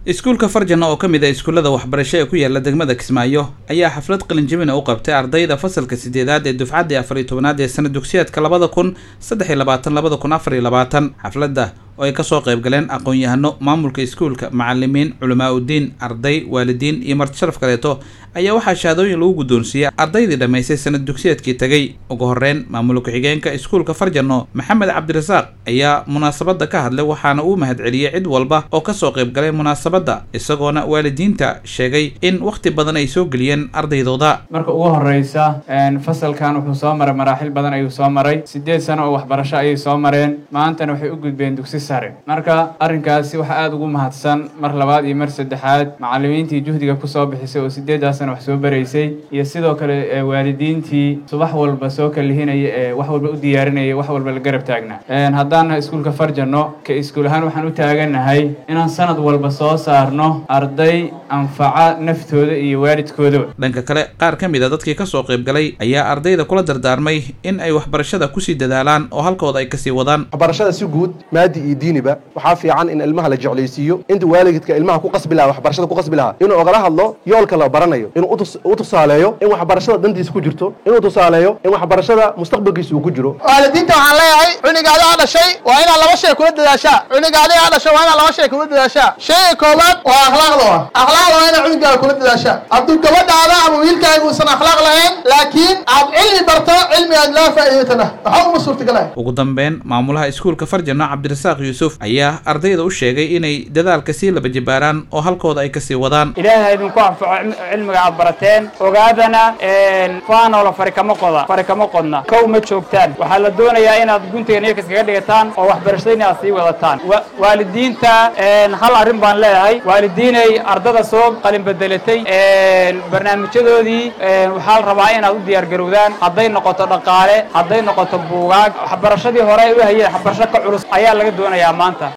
iskuulka farjana oo ka mid ah iskuullada waxbarasho ee ku yaala degmada kismaayo ayaa xaflad qalinjabina u qabtay ardayda fasalka sideedaad ee dufcaddii afar iyo tobanaad ee sana dugsiyeedka labada kun saddex iyo labaatan labada kun afar iyo labaatan xafladda oo ay kasoo qayb galeen aqoon-yahano maamulka iskuulka macalimiin culamaa udiin arday waalidiin iyo marti sharaf kaleeto ayaa waxaa shahaadooyin lagu guddoonsiiyey ardaydii dhammaystay sanad dugsiyeedkii tegey ugu horreyn maamul ku-xigeenka iskuulka farjano maxamed cabdirasaaq ayaa munaasabadda ka hadlay waxaana uu mahadceliyey cid walba oo kasoo qayb galay munaasabadda isagoona waalidiinta sheegay in wakhti badan ay soo geliyeen ardaydooda marka ugu horeysa fasalkan wuxuu soo maray maraaxil badan ayuu soo maray sideed sano oo waxbarasho ayay soo mareen maantana waxay u gudbeen dugsi sare marka arrinkaasi waxaa aada ugu mahadsan mar labaad iyo mar saddexaad macalimiintii juhdiga kusoo bixisay oo sideedaas sana wax soo baraysay iyo sidoo kale waalidiintii subax walba soo kalihinaya ee wax walba u diyaarinaya wax walba la garab taagnaa haddaan nahay iskuulka farjano ka iskuul ahaan waxaan u taagannahay inaan sanad walba soo saarno arday anfaca naftooda iyo waalidkoodaba dhanka kale qaar ka mid a dadkii kasoo qayb galay ayaa ardayda kula dardaarmay in ay waxbarashada kusii dadaalaan oo halkooda ay kasii wadaan waxbarashada si guud maadi iyo diiniba waxaa fiican in ilmaha la jeclaysiiyo inta waalidka ilmaha ku qasbi lahaa waxbarashada ku qasbi lahaa inuu ogala hadlo yoolka la baranayo inuu u tusaaleeyo in waxbarashada dantiisa ku jirto inuu tusaaleeyo in waxbarashada mustaqbalkiisa uu ku jiro waalidiinta waxaan leeyahay cunigaadi aa dhashay waa inaad laba shay kula dadaashaa cunigaadi aa dhashay waa inaad laba shay kula dadaashaa shayga koowaad waa akhlaaqda wa akhlaaqda waa inaad cunigaaga kula dadaashaa hadduu gabadhaada ama wiilkaaga uusan akhlaaq lahayn laakiin aad cilmi barto cilmi aad laa faa'iidatana waxa uma suurtagalaya ugu dambeyn maamulaha iskuulka farjano cabdirasaaq yuusuf ayaa ardayda u sheegay inay dadaalka sii laba jibaaraan oo halkooda ay kasii wadaan ilaahay idinku anfaco cilmiga aad barateen ogaadana faanoola fari kama qoda fari kama qodna kow ma joogtaan waxaa la doonayaa inaad guntiga niyaka iskaga dhigataan oo waxbarashadayna aad sii wadataan waalidiinta hal arrin baan leeyahay waalidiinay ardada soo qalin bedelatay barnaamijyadoodii waxaa la rabaa inaad u diyaar garowdaan hadday noqoto dhaqaale hadday noqoto buugaag waxbarashadii hore ay u hayeen waxbarasho ka culus ayaa laga doonayaa maanta